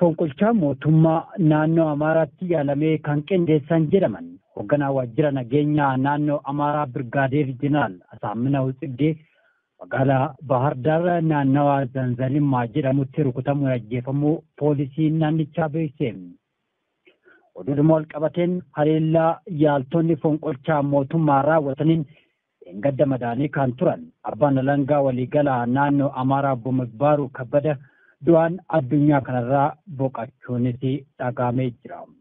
fonqolchaa mootummaa naannoo Amaaraatti yaalamee kan qindeessan jedhaman hoogganaa waajjira nageenyaa naannoo Amaaraa Birgaadeer Jeneraal Asaaminaa Tsiggee magaalaa Bahar Daar naannawaa Zanzalimmaa jedhamutti rukutamuun ajjeefamuu poolisiin naannichaa beeksise. Oduudhuma wal qabateen haleellaa yaaltonni fonqolchaa mootummaa raawwataniin gadda madaanii kan turan abbaan alangaa waliigalaa naannoo Amaaraa obbo Migbaaruu Kabbada du'aan addunyaa kanarraa boqachuunis dhagaamee jira.